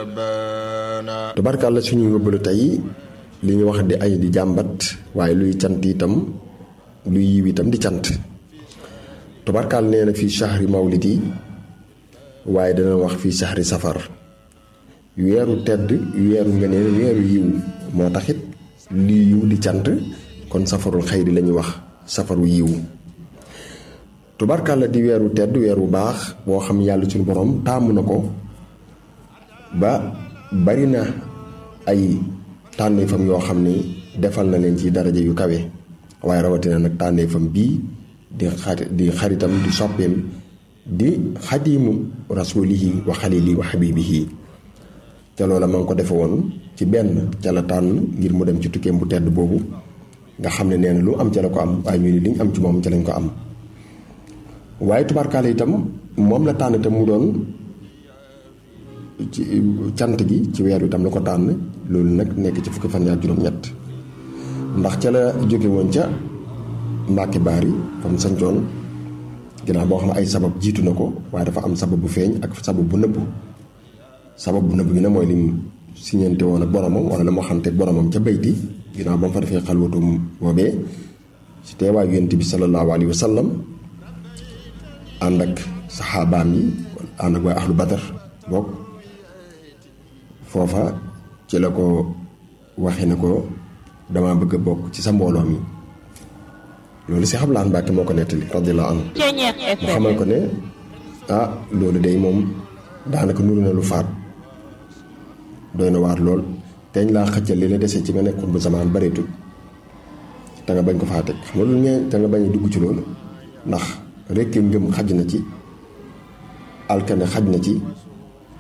ربنا tubarkàlla suñu yóbbalu tey li ñu wax di ay di jàmbat waaye luy cant itam luy yiw itam di cant tubarkàlla nee na fii shahri mawlid yi waaye dana wax fii shahri safar weeru tedd weeru ngëneel weeru yiw moo taxit lii yiw di cant kon safarul xayri la ñuy wax safaru yiw tubarkàlla di weeru tedd weeru baax boo xam yàlla suñu borom taamu na ko ba bari na ay tànneefam yoo xam ni defal na leen ci daraja yu kawe waaye rawatina nag tànneefam bii di xari di xaritam di soppeem di xadimu rasulihi wa xalili wa xabibihi ca loola ma ngi ko defe woon ci benn ca la tànn ngir mu dem ci tukkeem bu tedd boobu nga xam ne nee na lu am ca la ko am waaye ñu ni liñ am ci moom ca lañ ko am waaye tubaarkaale itam moom la tànn te mu doon ci cant gi ci weer wi tam la ko tànn loolu nag nekk ci fukki fan yaa juróom-ñett ndax ca la jóge woon ca Mbàkke Baari fa mu sancoon ginnaaw boo xam ne ay sabab jiitu na ko waaye dafa am sabab bu feeñ ak sabab bu nëbbu sabab bu nëbbu bi nag mooy lim siñeente woon ak boromam wala la moo xamante boromam ca bayti ginnaaw ba mu fa defee xalwatum boobee ci teewaayu yonent bi sallallahu alayhi wa sallam ànd ak saxaabaam yi ànd ak waa ahlu badar bokk foofa ci la ko waxe ne ko dama bëgg a bokk ci sa mbooloo mi loolu si xablaan Mbàkke moo ko nettali radiyallahu anhu mu xamal ko ne ah loolu day moom daanaka nuru na lu faat doy na waar lool teñ laa xëccal li la desee ci nga nekkoon bu zamaan bareetul te nga bañ ko faa teg xam nga loolu ñee te nga bañ a dugg ci loolu ndax rekk ngëm xaj na ci alkane xaj na ci